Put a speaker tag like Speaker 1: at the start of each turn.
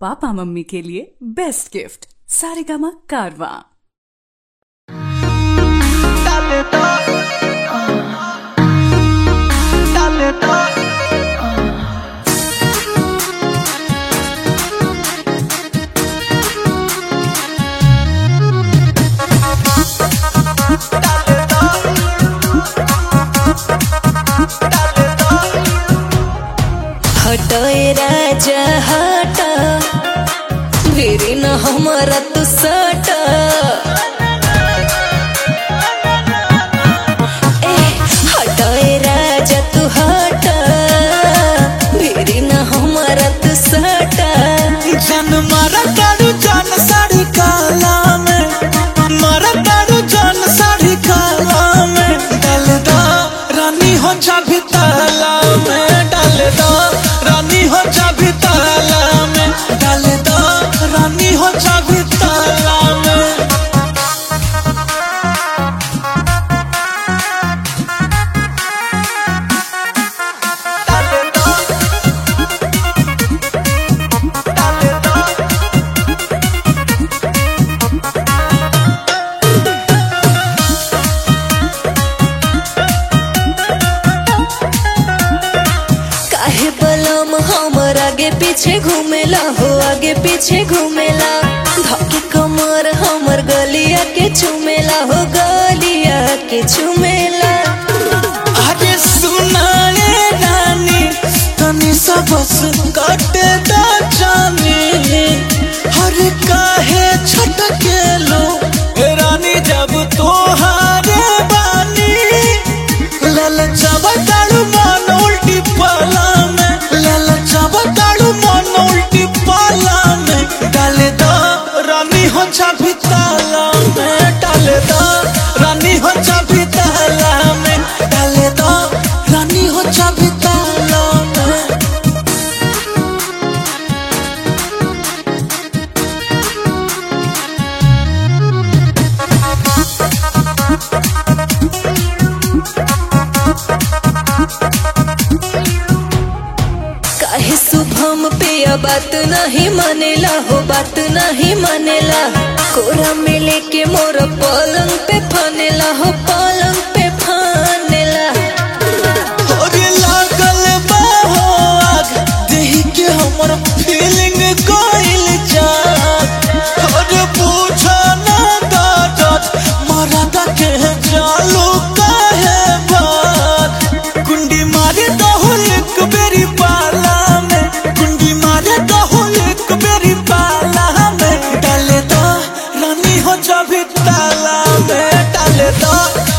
Speaker 1: Papa mummy के लिए best gift Saregama कारवा
Speaker 2: Dale to, dale to.
Speaker 3: हटए राजा हट फिरी न हमारा तू सट ए हटए राजा तू हट फिरी न हमारा तू सट
Speaker 2: जन मारा तारू जान साड़ी काला में मारा तारू जान साड़ी काला में डाल दो रानी हो जा भी ताला में डाल दो रानी हो जा भी ताला में डाल दो रानी हो जा भी ताला में डाल दो डाल दो
Speaker 3: काहे बलम हमर आगे पीछे घूमेला हो आगे पीछे घूमेला धके कमर हमर गलिया के चुमेला हो गलिया के चुमेला
Speaker 2: अरे सुनाए रानी तनी सा बस कटे दा जानी हर काहे छटके लो ए रानी जब तोहारे बानी लल जब ताड़ू मन उल्टी पाला में लल जब ताड़ू मन उल्टी पाला में डाले दो रानी हो चाबी ताला में डाले दो रानी हो चाबी ताला में डाले दो रानी हो चाबी ताला में
Speaker 3: काहे शुभम पे बात नहीं मानेला हो बात नहीं मानेला कोरा में लेके मोर पलंग पे फानेला हो पलंग पे फानेला
Speaker 2: अरे लागल बा हो आग देही के हमर फीलिंग कोइल जा अरे पूछा ना दादत मरदा के जालू काहे बात कुंडी मारे दहो एक बेरी पाला में कुंडी मारे दहो एक बेरी पाला में डाले दो रानी हो जा भी ताला में डाले दो